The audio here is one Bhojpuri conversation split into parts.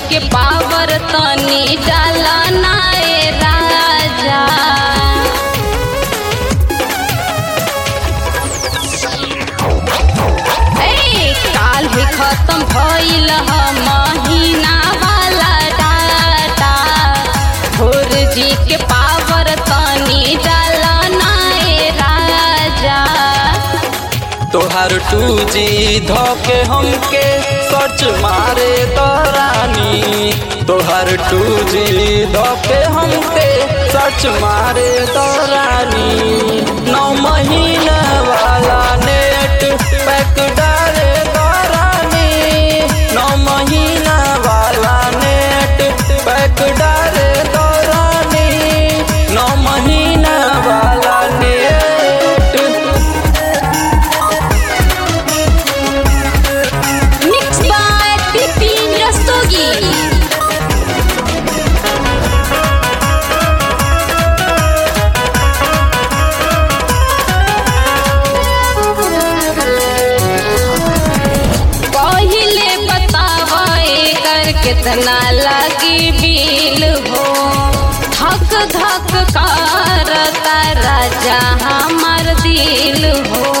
के पावर तनी डाला नाए राजा ए काल भी खत्म भइल ह महीना वाला डाटा भोर जी के पावर तनी डाला नाए राजा तोहार टू जी धोके हमके सर्च मारे दरानी तोहार टू जी धोके हमके सर्च मारे दरानी नौ महीना वाला नेट पैक डाले दरानी नौ महीना वाला नेट पैक डाले दरानी नौ महीना वाला net Mixed by Pipin Rastogi. पहिले बतावा एकर कितना लगी बिल हो धक धक करता राजा हमार दिल हो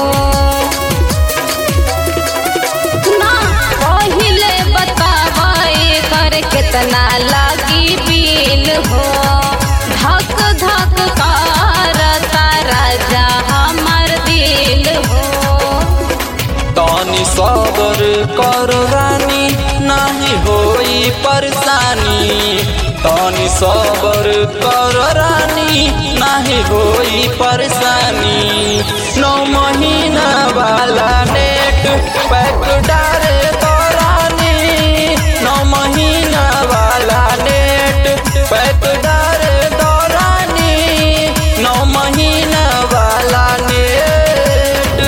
ना पहिले बतावा एकर कितना लागी बिल हो धक धक करता राजा हमर दिल हो तनी सबर कर रानी नाही होई परेशानी तनी सबर कर रानी नाही होई परेशानी नौ महीना वाला नेट पैक डारे तो रानी नौ महीना वाला नेट पैक डारे तो रानी नौ महीना वाला नेट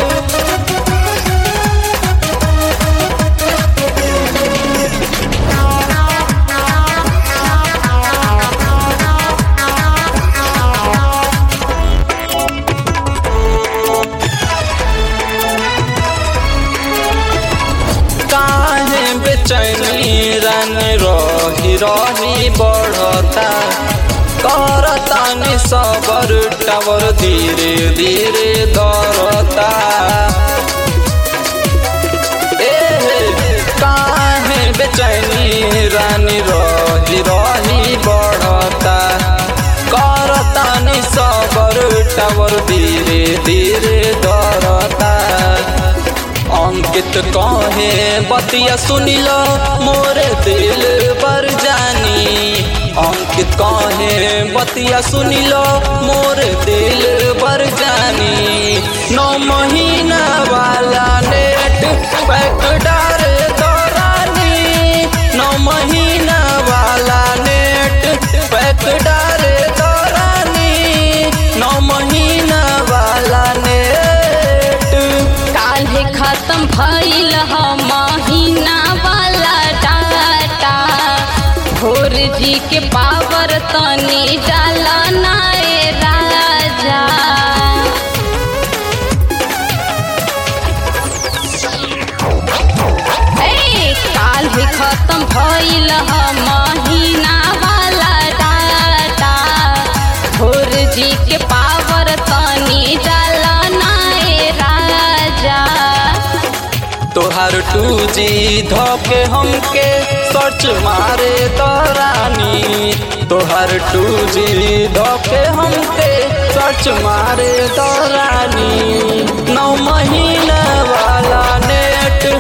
काहे बेचैनी रन रही रही बढ़ता करता नि सबर टावर धीरे धीरे दरता ए काहे बेचैनी रानी रही रही बढ़ता करता नि सबर टावर धीरे धीरे दरता अंकित कहे बतिया सुनिल मोरे दिल पर जानी अंकित कहे बतिया सुनिल मोरे दिल पर जानी नौ महीना वाला नेट पैक डारे दौरानी नौ महीना वाला नेट पैक डारे दौरानी नौ महीना वाला नेट काल्हे खत्म भइल ह महीना वाला डाटा भोर जी के पावर तनी डाला नाए राजा ए काल्हे खत्म भइल ह महीना वाला डाटा भोर जी के पावर तनी डाला नाए राजा तोहार टू जी धोके हमके सर्च मारे दरानी तोहार टू जी धोके हमके सर्च मारे दरानी नौ महीना वाला नेट